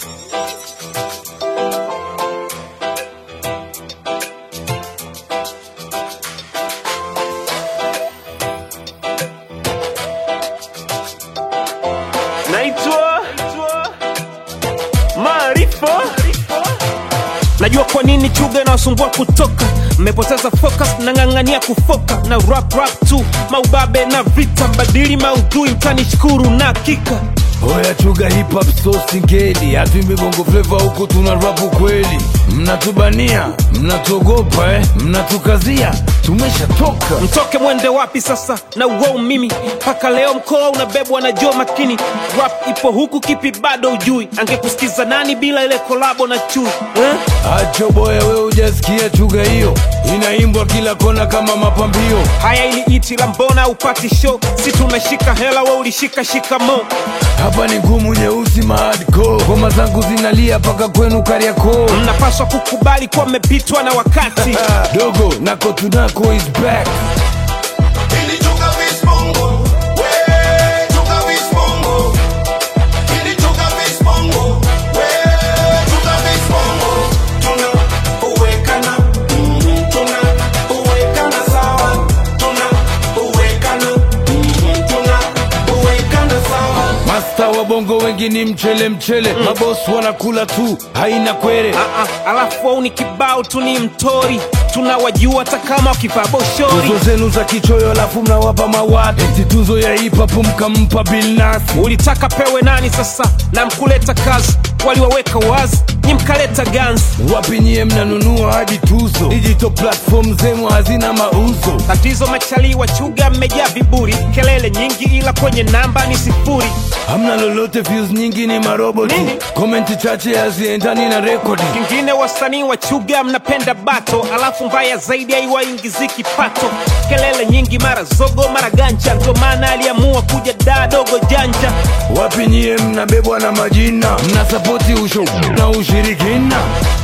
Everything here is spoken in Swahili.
naitwa Maarifa. Najua kwa nini chuga inawasumbua kutoka, mmepoteza focus, nang'ang'ania kufoka na rap rap tu, maubabe na vita, mbadili maudhui, mtanishukuru na hakika Oya chuga hip hop so singeli, hatuimbi bongo flava huku tuna rapu kweli. Mnatubania, mnatuogopa eh, mnatukazia, tumeshatoka. mtoke mwende wapi sasa na uwou mimi mpaka leo mkoa unabebwa na jo makini rap ipo huku kipi bado ujui angekusikiza nani bila ile kolabo na chui eh? Acho boya, we hujasikia chuga hiyo, inaimbwa kila kona kama mapambio. haya ili iti la mbona upati show si tumeshika hela we ulishika shikamo Hapa ni ngumu nyeusi mahardcore, ngoma zangu zinalia paka kwenu Kariakoo. mnapaswa kukubali kuwa mmepitwa na wakati Ah, Dogo nako tunako is back. Ili chuka vispongo, we chuka vispongo. Ili chuka vispongo, we chuka vispongo. Tuna uwekana, mhm, tuna uwekana sawa. Tuna uwekana, mhm, tuna uwekana sawa. Masta wa bongo wengi ni mchele mchele, maboss wanakula tu, haina kwere. Ah, ah, alafu au ni kibao tu ni mtori tunawajua hata kama wakivaa boshori Tuzo zenu za kichoyo, alafu mnawapa mawati. Eti tuzo ya hip hop mkampa Bilnas. ulitaka pewe nani sasa na mkuleta kazi waliwaweka wazi nyi mkaleta ganzi Wapi nyie mnanunua hadi tuzo? Digital platform zenu hazina mauzo. tatizo machali wa chuga mmejaa viburi kelele nyingi ila kwenye namba ni sifuri Hamna lolote, views nyingi ni maroboti. Nini? Komenti chache haziendani na rekodi. kingine wasanii wa chuga mnapenda bato alafu mbaya zaidi haiwaingizi kipato kelele nyingi mara zogo mara ganja ndo maana aliamua kuja daa dogo janja Wapi nyie mnabebwa na majina, mnasapoti usho na ushirikina.